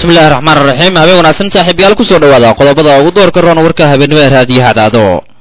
bismillahi raxmaan raxiim habeen wanaagsan saaxiibyaal kusoo dhawaada qodobada ugu doorka roon warka habeenimo ee raadiyo hadaado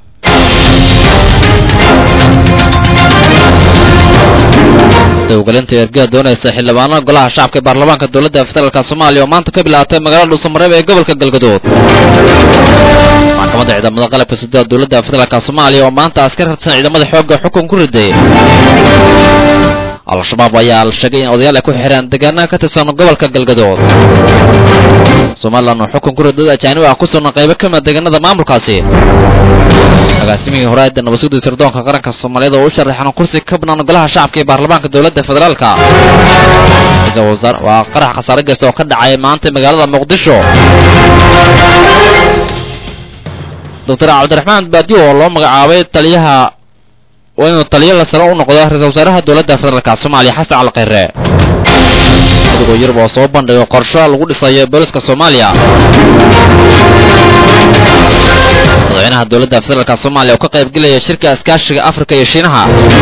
dowgalinta ergada doonaysa xildhibaanada golaha shacabka ee baarlamaanka dowladda federaalk soomaaliya oo maanta ka bilaatay magaalada dhuusamareeb ee gobolka galgaduud maxkamadda ciidamada qalabka sida dowladda federaalk soomaaliya oo maanta askar harsan ciidamada xoogga xukun ku riday al-shabaab ayaa la sheegay in odayaal ay ku xireen deegaanaha ka tirsan gobolka galgadood somalilan oo xukun ku ridad ajaanib ah ku sugna qaybo ka mida deegaanada maamulkaasi agaasimihii horeeda nabadsuguda sirdoonka qaranka soomaaliyeed oo u sharaxan kursi ka banaan golaha shacabka ee baarlamaanka dowladda federaalka waa qarax khasaare geysta oo ka dhacay maanta magaalada muqdisho doctor cabdiraxmaan baadiyo oo loo magacaabay taliyaha waa inuu taliyo la saro u noqdo ra-isul wasaaraha dowladda federaalk soomaaliya xasan cali khayre adigoo yurub oo soo bandhigo qorsho lagu dhisayo booliska soomaaliya madaxweynaha dowladda federaalk soomaaliya oo ka qayb gelaya shirka iskaashiga afrika iyo shiinaha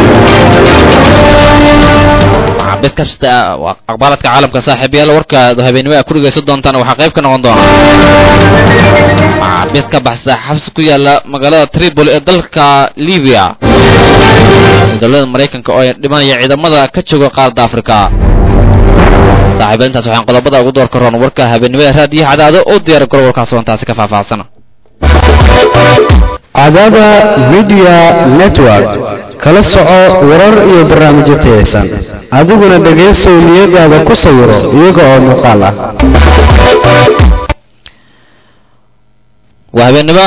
maxaabiid kabsata aqbaaladka caalamka saaxiibayaal warka habeenimo a ku dhegaysan doontaan waxaa qayb ka noqon doona maxaabiid ka baxsa xabsi ku yaala magaalada tripoli ee dalka libiya dowladda maraykanka oo ay dhimanaya ciidamada ka jooga qaaradda afrika saaxiiba intaas waxaan qodobada ugu door ka roon warka habeenimada raadiyo cadaado oo diyaar garo warkaas oo intaasi ka faahfaahsan cadaada midiya network kala soco warar iyo barnaamijyo tayaysan adiguna dhegaysow niyadaada ku sawiro iyaga oo muuqaal ah waa habeenimo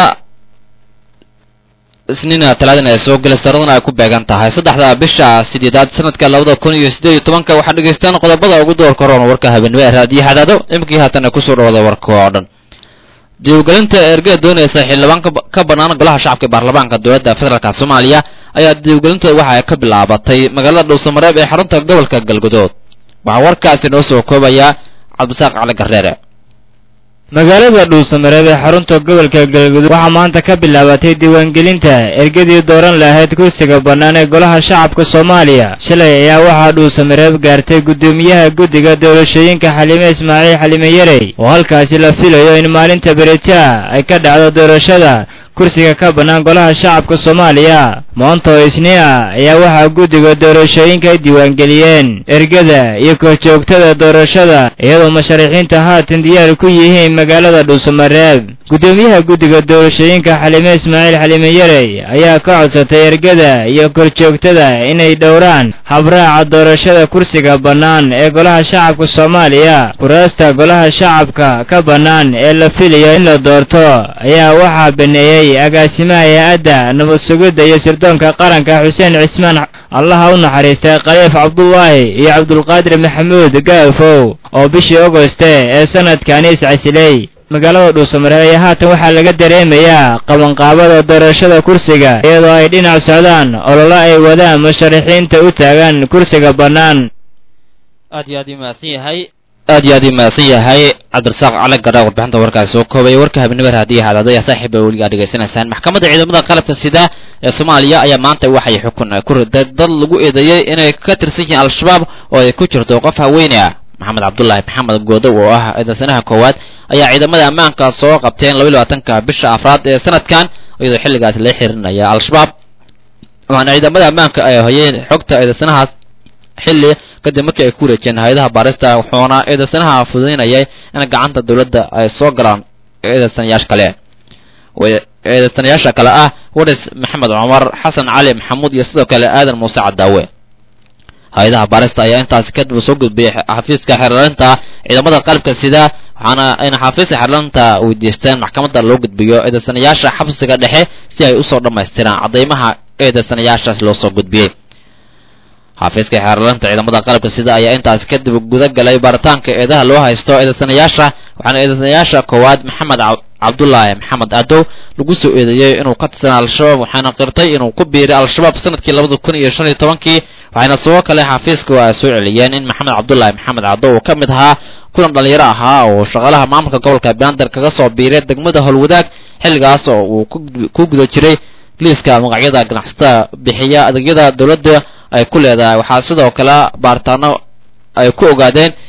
isniina talaadana ay soo gelay saradana ay ku beegan tahay saddexda bisha sideedaad sanadka labada kun iyo siddeed iyo tobanka waxaad dhegaystaan qodobada ugu doorka roon warka habeenimo ee raadiyo hadaado imikii haatana kusoo dhawada warka oo dhan diiwgelinta ergada doonaysa xildhibaan ka bannaan golaha shacabka ee baarlamaanka dowladda federaalk soomaaliya ayaa diiwgelinta waxa ay ka bilaabatay magaalada dhuusamareeb ee xarunta gobolka galgudood waxaa warkaasi noo soo koobaya cabdisaaq cali garreere magaalada dhuusamareeb ee xarunta gobolka galguduud waxaa maanta ka bilaabatay diiwaangelinta ergadii dooran lahayd kursiga bannaan ee golaha shacabka soomaaliya shalay ayaa waxaa dhuusamareeb gaartay guddoomiyaha guddiga doorashooyinka xalime ismaaciil xalime yarey oo halkaasi la filayo in maalinta beritaa ay ka dhacdo doorashada kursiga ka bannaan golaha shacabka soomaaliya maanta oo isniin ah ayaa waxaa guddiga doorashooyinka ay diiwaangeliyeen ergada iyo korjoogtada doorashada iyadoo musharaxiinta haatan diyaar ku yihiin magaalada dhuusamareeb guddoomiyaha guddiga doorashooyinka xalime ismaaciil xalime yarey ayaa ka codsatay ergada iyo korjoogtada inay dhowraan habraaca doorashada kursiga bannaan ee golaha shacabka soomaaliya kuraasta golaha shacabka ka bannaan ee la filayo in la doorto ayaa waxaa baneeyey agaasimaha hay-adda nabad sugidda iyo sirdoonka qaranka xuseen cismaan allaha u naxariistay khaliif cabdulaahi iyo cabdulqaadir maxamuud gaafow oo bishii ogoste ee sanadkani iscasilay magaalada dhuusamareeb ayaa haatan waxaa laga dareemayaa qabanqaabada doorashada kursiga iyadoo ay dhinac socdaan ololo ay wadaan musharaxiinta u taagan kursiga bannaan aad iyo aad ii mahadsan yahay aad iyo aad ii mahadsan yahay cabdirasaaq cali gadha warbixinta warkaasi soo koobaya warka habeenimo raadiyo hadaada ayaa saaxiiba weligaa dhegaysanaysaan maxkamadda ciidamada qalabka sida ee soomaaliya ayaa maanta waxay xukun ku riday dad lagu eedeeyey inay ka tirsan yihiin al-shabaab oo ay ku jirto qof haweyne ah maxamed cabdulaahi maxamed goodow oo ah eedansanaha koowaad ayaa ciidamada ammaanka soo qabteen laba labaatanka bisha afraad ee sanadkan iyadoo xilligaasi la xihirinaya al-shabaab waxaana ciidamada ammaanka ay hayeen xogta eedansanahaas xilli kadib markii ay ku wareejeen hay-adaha baarista wuxuuna eedansanaha fududaynayay in gacanta dowladda ay soo galaan eedansanayaasha kale eedansanayaasha kale ah waris maxamed cumar xasan cali maxamuud iyo sidoo kale aadan muuse cadaawe hay-adaha baarista ayaa intaasi kadib soo gudbiyay xafiiska xeerlarinta ciidamada qalabka sida waxaana ayna xafiiska xeerlarinta weydiisteen maxkamadda loo gudbiyo eedansanayaasha xabsiga dhexe si ay usoo dhammaystiraan caddaymaha eedansanayaashaas loo soo gudbiyey xafiiska xeerlarinta ciidamada qalabka sida ayaa intaasi kadib guda galay baaritaanka eedaha loo haysto eedansanayaasha waxaana eedansanayaasha koowaad maxamed cabdulaahi maxamed adow lagu soo eedeeyey inuu ka tirsan al-shabaab waxaana qirtay inuu ku biiray al-shabaab sanadkii labada kun iyo shan iyo tobankii waxayna sidoo kale xafiiska ay soo celiyeen in maxamed cabdulaahi maxamed cadow uu ka mid ahaa kulan dhalinyaro ahaa oo shaqaalaha maamulka gobolka bander kaga soo biiray degmada howlwadaag xilligaas oo uu ku guda jiray liiska magacyada ganacsatada bixiya adeegyada dowladda ay ku leedahay waxaa sidoo kale baaritaano ay ku ogaadeen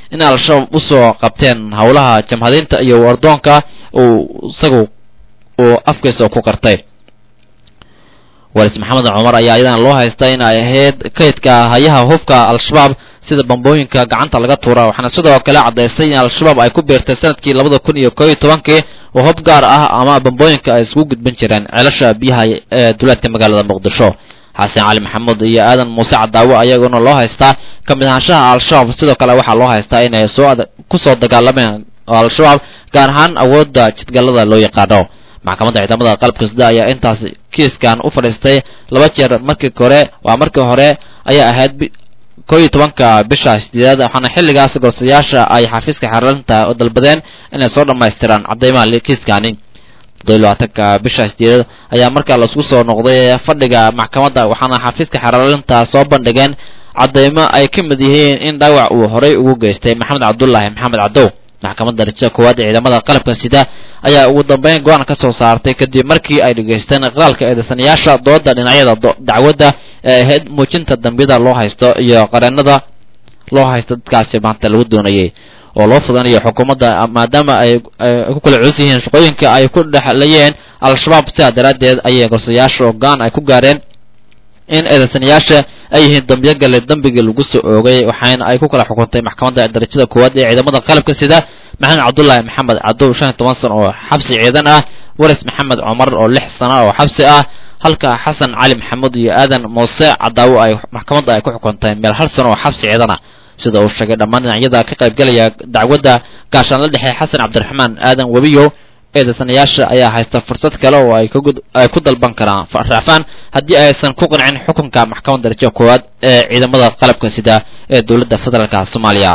in al-shabaab usoo qabteen howlaha jamhadiinta iyo wardoonka uu isagu uu afkiisa ku qartay walis maxamed cumar ayaa iyadana loo haystaa in ay ahayd kaydka hayaha hubka al-shabaab sida bambooyinka gacanta laga tuura waxaana sidoo kale caddaysay in al-shabaab ay ku biirtay sanadkii labada kun iyo koob iyo tobankii oo hub gaar ah ama bambooyinka ay isku gudbin jireen ceelasha biyaha ee duleedka magaalada muqdisho xasan cali maxamuud iyo aadan muuse cadaawe ayaguna loo haystaa ka mid ahaanshaha al-shabaab sidoo kale waxaa loo haystaa inay soo kusoo dagaalameen al-shabaab gaar ahaan awoodda jidgallada loo yaqaano maxkamadda ciidamada qalabka sida ayaa intaas kiiskan u fadhiistay laba jeer markii hore waa markii hore ayaa ahayd koo iyo tobanka bisha sideedaad waxaana xilligaas gorsayaasha ay xafiiska xeerlinta oo dalbadeen inay soo dhammaystiraan cadeymaha kiiskani toddobiy labaatanka bisha sideedaad ayaa markaa laisku soo noqday fadhiga maxkamadda waxaana xafiiska xeerlinta soo bandhigeen cadeymo ay ka mid yihiin in dhaawac uu horay ugu geystay maxamed cabdullaahi maxamed cadow maxkamadda darajada koowaad ee ciidamada qalabka sida ayaa ugu dambeyn go-aan ka soo saartay kadib markii ay dhegaysteen qaalka eedeysanayaasha dooda dhinacyada dacwadda ee ahayd muujinta dambiyada loo haysto iyo qareenada loo haysto dadkaasi maanta lagu doonayay oo loo fudanayo xukuumadda maadaama ay ku kala culus yihiin shaqooyinka ay ku dhexlayeen al-shabaab sidaa daraaddeed ayay gorsayaasha go-aan ay ku gaareen in eedeysanayaasha ay yihiin dambiyo gale dambigii lagu soo oogay waxaana ay ku kala xukuntay maxkamadda darajada koowaad ee ciidamada qalabka sida maxamed cabdullaahi maxamed cadow shan iyo toban sano oo xabsi ciidan ah waris maxamed cumar oo lix sano oo xabsi ah halka xasan cali maxamuud iyo aadan muuse cadaawo ay maxkamadda ay ku xukuntay meel hal sano oo xabsi ciidan ah sida uu sheegay dhammaan dhinacyada ka qaybgalaya dacwadda gaashaan la dhexey xasan cabdiraxmaan aadan webiyow eedeysanayaasha ayaa haysta fursad kale oo ay ay ku dalban karaan raacfaan haddii aysan ku qancin xukunka maxkamadda darajo koowaad ee ciidamada qalabka sida ee dowladda federaalka soomaaliya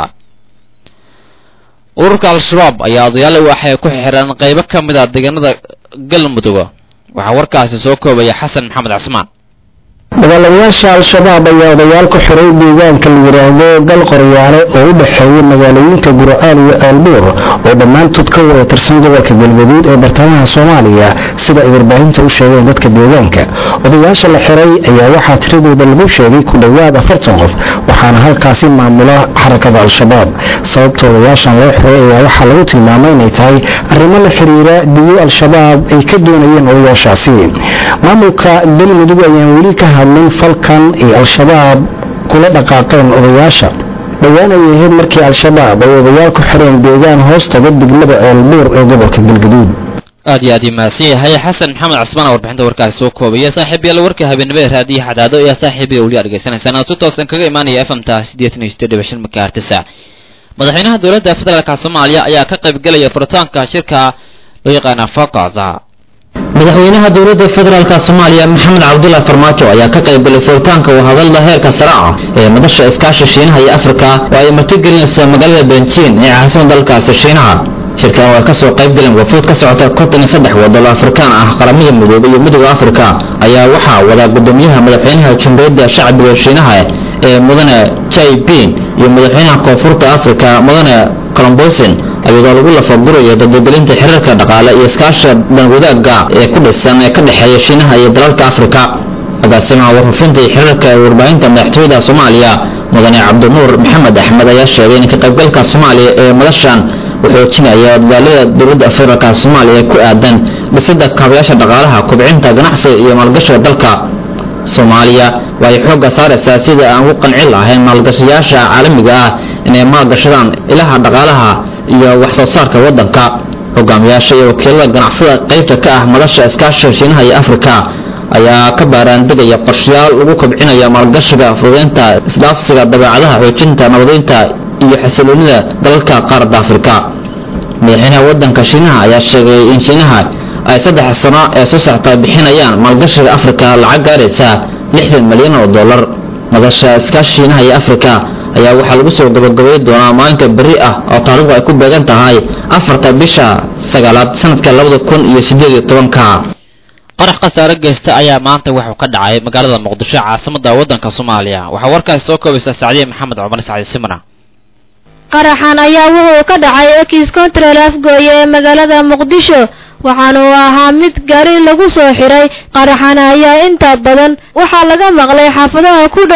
ururka al-shabaab ayaa odayaal waxay ku xireen qaybo ka mid a deegaanada galmudug waxaa warkaasi soo koobaya xasan maxamed casmaan dagaalamayaasha al-shabaab ayaa odayaal ku xiray deegaanka la yidhaahdo gal qoryaale oo u dhexeeya magaalooyinka gurcaan iyo aalbuur oo dhammaantood ka wada tirsan gobolka galgaduud ee bartamaha soomaaliya sida ay warbaahinta u sheegeen dadka deegaanka odayaasha la xiray ayaa waxaa tiradooda lagu sheegay ku dhowaad afartan qof waxaana halkaasi maamula xarakada al-shabaab sababta odayaashan loo xiray ayaa waxaa lagu tilmaamay inay tahay arrimo la xiriira diyo al-shabaab ay ka doonayeen odayaashaasi maamulka galmudug ayaan weli ka hadlin falkan ay al-shabaab kula dhaqaaqeen odayaasha dhowaan ay ahayd markii al-shabaab ay odayaal ku xireen deegaan hoostaga degmada ceelbuur ee gobolka galgaduud aad iyo aad ii mahadsan yahay xasan maxamed casmaan warbixinta warkaasi soo koobaya saaxiib yaal warka habeenimada raadiyo xadaado ayaa saaxiibiga weli adhegeysanaysaan oo si toosan kaga imaanaya f m ta siddeetan iyo siddeed dhibic shan makaartisa madaxweynaha dowladda federaalka soomaaliya ayaa ka qaybgelaya furitaanka shirka loo yaqaana fokaza madaxweynaha dowladda federaalka soomaaliya maxamed cabdullahi farmaajo ayaa ka qaybgalay furitaanka wadahadalda heerka sare ah ee madasha iskaasha shiinaha iyo afrika oo ay martigelinayso magaalada benjiin ee caasimada dalkaasi shiinaha shirkan oo ay kasoo qaybgaleen wafuud ka socota konton iyo saddex wadalo afrikaan ah qaramada midoobe iyo midooda afrika ayaa waxaa wada gudoomiyaha madaxweynaha jamhuuriyadda shacbiga shiinaha ee mudane jai bin iyo madaxweynaha koonfurta afrika mudane colombosin ayadoo lagu lafagurayo dadbagelinta xiriirka dhaqaale iyo iskaasha danwadaaga ee ku dhisan ee ka dhexeeya shiinaha iyo dalalka afrika agaasimaha warfafinta iyo xiriirka ee warbaahinta madaxtooyada soomaaliya mudane cabdinuur maxamed axmed ayaa sheegay in ka qaybgalka soomaaliya ee madashan uu xoojinaya dadaalada dowladda federaalka soomaaliya ee ku aadan dhisida kaabayaasha dhaqaalaha kubcinta ganacsiga iyo maalgashiga dalka soomaaliya waxay xoogga saaraysaa sida aan u qancin lahayn maalgashayaasha caalamiga ah inay maalgashadaan ilaha dhaqaalaha iyo wax soo saarka waddanka hogaamiyaasha iyo wakiilada ganacsada qaybta ka ah madasha iskaashiga shiinaha iyo afrika ayaa ka baaraandegaya qorshayaal lagu kobcinaya maalgashiga fududeynta isdhaafsiga dabeecadaha xoojinta nabadeynta iyo xasiloonida dalalka qaaradda afrika madaxweynaha waddanka shiinaha ayaa sheegay in shiinaha ay saddex sano ee soo socota bixinayaan maalgashiga afrika lacag gaaraysa lixdan malyan oo dollar madasha iskaashi shiinaha iyo afrika ayaa waxaa lagu soo gabagabay doonaa maalinka berri ah oo taarikhdu ay ku beegan tahay afarta bisha sagaalaad sanadka labada kun iyo siddeed iyo tobanka qarax khasaare geysta ayaa maanta wuxuu ka dhacay magaalada muqdisho caasimada waddanka soomaaliya waxaa warkaasi soo koobaysa sacdiye maxamed cumar sacdi simna qaraxan ayaa wuxuu ka dhacay ekis kontrel afgooye ee magaalada muqdisho waxaana uu ahaa mid gari lagu soo xiray qaraxan ayaa inta badan waxaa laga maqlay xaafadaha ku dhow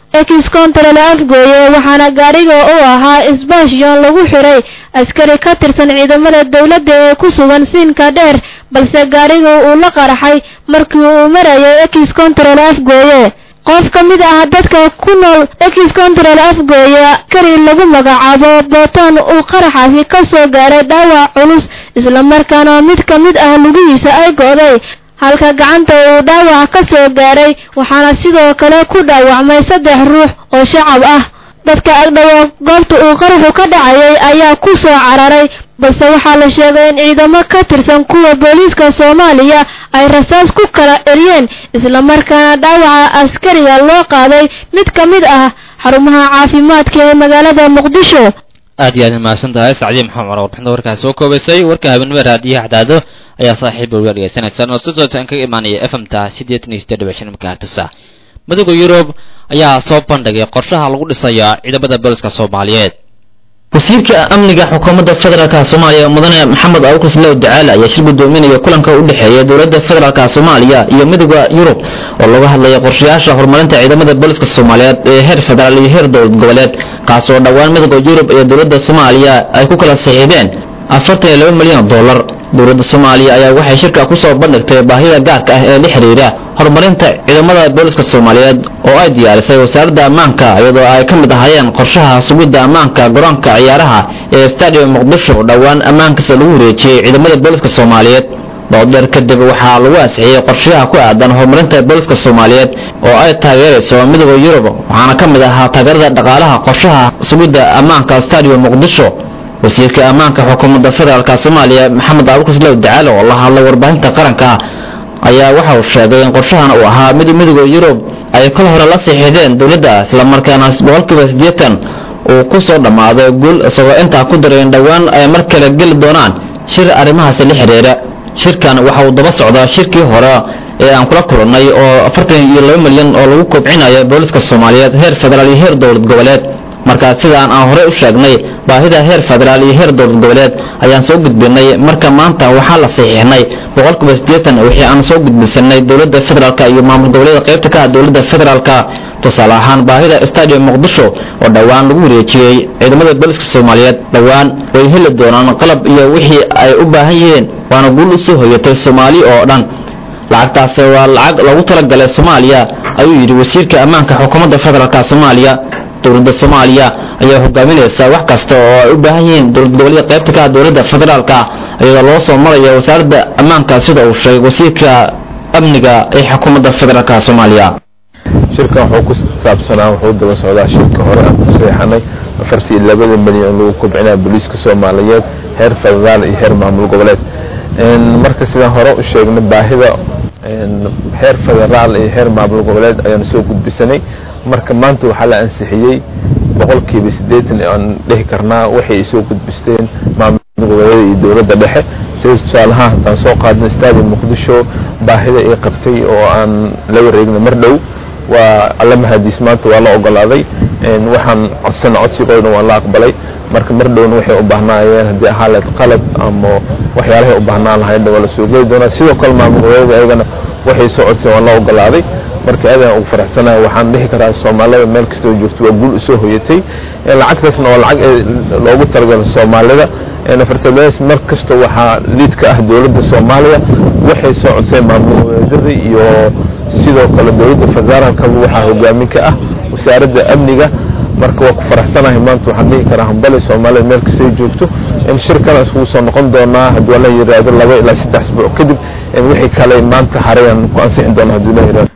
ex control afgooye waxaana gaadhiga u ahaa isbaashyon lagu xiray askari ka tirsan ciidamada dowladda ee ku sugan siinka dheer balse gaadhiga uu la qaraxay markii uu marayay ex control afgooye qof ka mid ah dadka ku nool ex control afgooye askari lagu magacaabo bootaan uu qaraxaasi ka soo gaaray dhaawac culus islamarkaana mid ka mid ah lugihiisa ay go'day halka gacanta uu dhaawac ka soo gaaray waxaana sidoo kale ku dhaawacmay saddex ruux oo shacab ah dadka agdhawo goobta uu qaraxu ka dhacayay ayaa ku soo cararay balse waxaa la sheegay in ciidamo ka tirsan kuwa booliiska soomaaliya ay rasaas ku kala eryeen islamarkaana dhaawaca askariga loo qaaday mid ka mid ah xarumaha caafimaadka ee magaalada muqdisho aad iyo aad mahadsan tahay sacdiya maxamed cumar warbixinta warkaasi soo koobaysay warka habeenimo raadiyaha cadaado ayaa saaxiib uga dhegeysanaysan oo si toosan kaga imaanaya f m ta siddeetan iyo siddeed dhibic shan megahertsa midowda yurub ayaa soo bandhigay qorshaha lagu dhisaya ciidamada booliska soomaaliyeed wasiirka amniga xukuumadda federaalka soomaaliya mudane maxamed abuukar slow dacaale ayaa shir gudoominaya kulanka u dhexeeya dowladda federaalka soomaaliya iyo midowda yurub oo laga hadlaya qorshayaasha horumarinta ciidamada booliska soomaaliyeed ee heer federaal iyo heer dowlad goboleed kaas oo dhowaan midowda yurub iyo dowladda soomaaliya ay ku kala saxiixdeen afartan iyo laba milyan oo dollar dowladda soomaaliya ayaa waxay shirka ku soo bandhigtay baahida gaarka ah ee la xidhiira horumarinta ciidamada booliska soomaaliyeed oo ay diyaarisay wasaaradda ammaanka iyadoo ay ka mid ahaayeen qorshaha sugidda ammaanka garoonka ciyaaraha ee stadium muqdisho oo dhowaan ammaankiisa lagu wareejiyey ciidamada booliska soomaaliyeed doodheer kadib waxaa lagu ansixiyey qorshaha ku aadan horumarinta booliska soomaaliyeed oo ay taageerayso midowda yurub waxaana ka mid ahaa taageerada dhaqaalaha qorshaha sugidda ammaanka stadium muqdisho wasiirka ammaanka xukuumadda federaalka soomaaliya maxamed abuukar slow dacaale oo la hadlay warbaahinta qaranka ayaa waxa uu sheegay in qorshahan uu ahaa mid midowda yurub ay kol hore la siixideen dowladda islamarkaana boqolkiiba siddeetan uu ku soo dhammaaday guul isagoo intaa ku daray in dhowaan ay mar kale geli doonaan shir arrimahaasi la xidhiira shirkan waxa uu daba socdaa shirkii hore ee aan kula kulannay oo afartan iyo laba milyan oo lagu kobcinayo booliska soomaaliyeed heer federaal iyo heer dowlad goboleed markaa sidaan aan horey u sheegnay baahida heer federaal iyo heer dowlad goboleed ayaan soo gudbinay marka maanta waxaa la saxiixnay boqolkiiba siddeetan wixii aan soo gudbisanay dowladda federaalka iyo maamul goboleeda qaybta ka ah dowladda federaalka tusaale ahaan baahida stadium muqdisho oo dhowaan lagu wareejiyey ciidamada booliska soomaaliyeed dhowaan way heli doonaan qalab iyo wixii ay u baahan yihiin waana guul u soo hoyatay soomaali oo dhan lacagtaasi waa lacag loogu talagalay soomaaliya ayuu yidhi wasiirka ammaanka xukuumadda federaalka soomaaliya dowladda soomaaliya ayaa hogaaminaysa wax kasta oo ay u baahan yihiin dowlad goboleeda qaybta ka ah dowladda federaalka iyadoo loo soo maraya wasaaradda ammaanka sida uu sheegay wasiirka amniga ee xukuumadda federaalka soomaaliya shirkan wuxuu ku saabsanaa wuxuu daba socdaa shirka hore aan ku seexanay afartii iyo labada milyan lagu kobcinaya booliiska soomaaliyeed heer federaal iyo heer maamul goboleed marka sidaan hore u sheegnay baahida heer federaal iyo heer maamul goboleed ayaan soo gudbisanay marka maanta waxaa la ansixiyey boqolkiiba siddeetan aan dhihi karnaa waxay ay soo gudbisteen maamul goboleeda iyo dowladda dhexe sida tusaalahaan haddaan soo qaadnay stadium muqdisho baahida ay qabtay oo aan la wareegnay mar dhow waa alla mahadiis maanta waa la ogolaaday waxaan codsana codsigoodna waa la aqbalay marka mar dhowna waxay u baahnaayeen haddii ahaa leed qalab ama waxyaalahay u baahnaan lahaydna waa la soo geli doonaa sidoo kale maamul goboleeda ayagana waxay soo codseen waa la ogolaaday marka aadaan ugu faraxsanahay waxaan dhihi karaa soomaalida meel kastoo joogto waa guul usoo hoyatay lacagtaasna waa lacag loogu talagalo soomaalida afartalaas mar kasta waxaa liid ka ah dowladda soomaaliya waxay soo codseen maamul goboleedyada iyo sidoo kale dowladda federaalkaba waxaa hogaamin ka ah wasaaradda amniga marka waa ku faraxsanahay maanta waxaan dhihi karaa hambali soomaalida meel kastay joogto in shir kale iskugu soo noqon doonaa hadduu la yiraahdo laba ilaa saddex asbuuc kadib wixii kale maanta harayaan ku ansixin doonaa hadduu la yiraahdo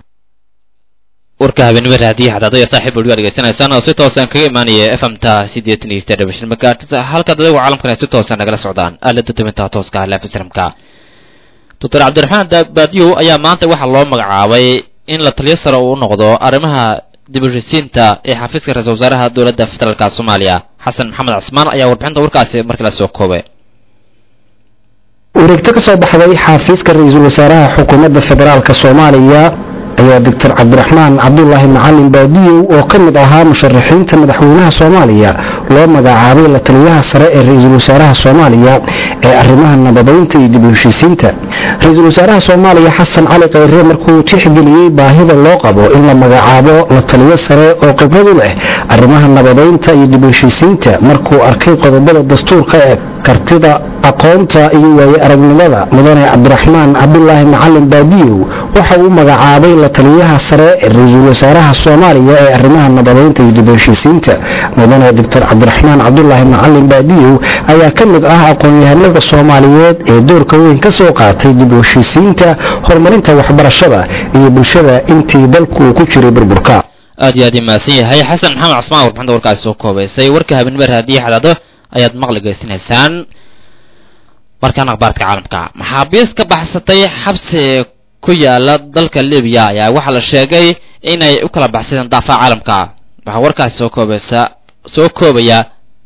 warka habeenimo raadiya xadaado iyo saaxiib waligaa dhegeysanaysaan oo si toosan kaga imaanaya f m ta siddeetan iyo siddeed dhibic shan megahertz halkaad adigu caalamkana si toosan nagala socdaan aalada tubinta tooska ah lafisramka doctor cabdiraxmaan baadiyow ayaa maanta waxaa loo magacaabay in la taliyo sare uu noqdo arrimaha dib u heshisiinta ee xafiiska ra-isul wasaaraha dowladda federaalka soomaaliya xasan maxamed casmaan ayaa warbixinta warkaasi markii la soo koobay wareegto ka soo baxday xafiiska ra-iisul wasaaraha xukuumadda federaalka soomaaliya ayaa doctor cabdiraxmaan cabdulaahi macalin baadiyow oo ka mid ahaa musharaxiinta madaxweynaha soomaaliya loo magacaabay la taliyaha sare ee ra-iisul wasaaraha soomaaliya ee arrimaha nabadeynta iyo dib u heshiisiinta ra-iisul wasaaraha soomaaliya xasan cali khayre markuu tixgeliyey baahida loo qabo in la magacaabo la taliyo sare oo khibrad u leh arrimaha nabadeynta iyo dib u heshiisiinta markuu arkay qodobada dastuurka ee kartida aqoonta iyo waaye aragnimada mudane cabdiraxmaan cabdulaahi macalin baadiyow waxa uu magacaabay la taliyaha sare ee ra-iisul wasaaraha soomaaliya ee arrimaha nabadeynta iyo dib u heshiisiinta mudane doctor cabdiraxmaan cabdulaahi macalin baadiyow ayaa ka mid ah aqoon-yahanada soomaaliyeed ee doorka weyn ka soo qaatay dib u heshiisiinta horumarinta waxbarashada iyo bulshada intii dalku uu ku jiray burburka aad iyo aad imaasan yahay xasan maxamed casmaan warbixinta warkaasi soo koobaysay warka habeenimar haddii xadaado ayaad maqli geysanaysaan markaan akhbaarka caalamka maxaabiis ka baxsatay xabsi ku yaala dalka libiya ayaa waxaa la sheegay inay u kala baxsadeen daafaha caalamka waxaa warkaasi soo koobaysa soo koobaya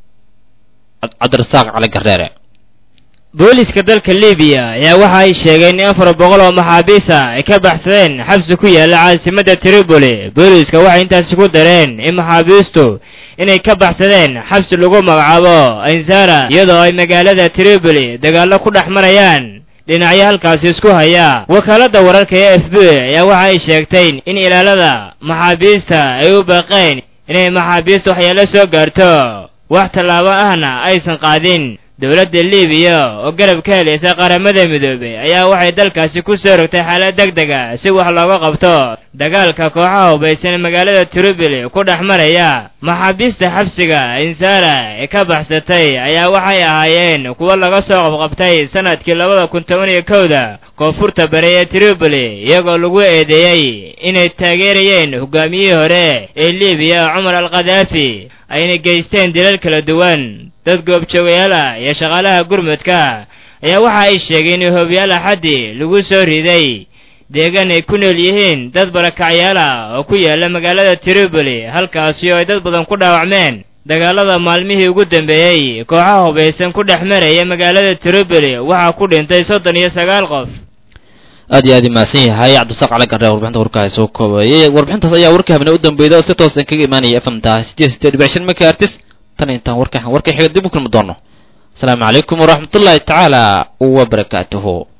cabdirasaaq cali gardheere booliska dalka libiya ayaa waxa ay sheegeen in afar boqol oo maxaabiis ah ay ka baxsadeen xabsi ku yaalla caasimadda tripoli booliska waxay intaasi ku dareen in maxaabiistu inay ka baxsadeen xabsi lagu magacaabo ansara iyadoo ay magaalada tripoli dagaallo ku dhex marayaan dhinacyo halkaasi isku haya wakaaladda wararka ee f b ayaa waxa ay sheegtay in ilaalada maxaabiista ay u baaqeen inay maxaabiista waxyaalo soo gaarto wax tallaabo ahna aysan qaadin dowladda libiya oo garab ka helaysa qaramada midoobey ayaa waxay dalkaasi ku soo rogtay xaalad deg dega si wax looga qabto dagaalka kooxaha hubaysan magaalada tripoli ku dhex maraya maxaabiista xabsiga insara ee ka baxsatay ayaa waxay ahaayeen kuwo laga soo qabqabtay sanadkii labada kun toban iyo kowda koonfurta bari ee tripoli iyagoo lagu eedeeyey inay taageerayeen hogaamiyihii hore ee libiya cumar al khadaafi ayna geysteen dilal kala duwan dad goobjoogayaal ah iyo shaqaalaha gurmudka ayaa waxa ay sheegeen in hoobiyaal axaddi lagu soo riday deegaan ay ku nool yihiin dad barakacyaal ah oo ku yaala magaalada tripoli halkaasi oo ay dad badan ku dhaawacmeen dagaalada maalmihii ugu dambeeyey kooxaha hubaysan ku dhex maraya magaalada tripoli waxaa ku dhintay soddon iyo sagaal qof aad iyo aad imaasan yahay cabdisaaq cali gardhe warbixinta warkaasi soo koobayay warbixintaas ayaa warka habne u dambeeyda oo si toosan kaga imaanaya fmta sideed sideed dhibic shan megahertis tan intaan warka warka xiga dib u kulmi doono asalaamu calaykum waraxmatullaahi tacaala wabarakaatuhu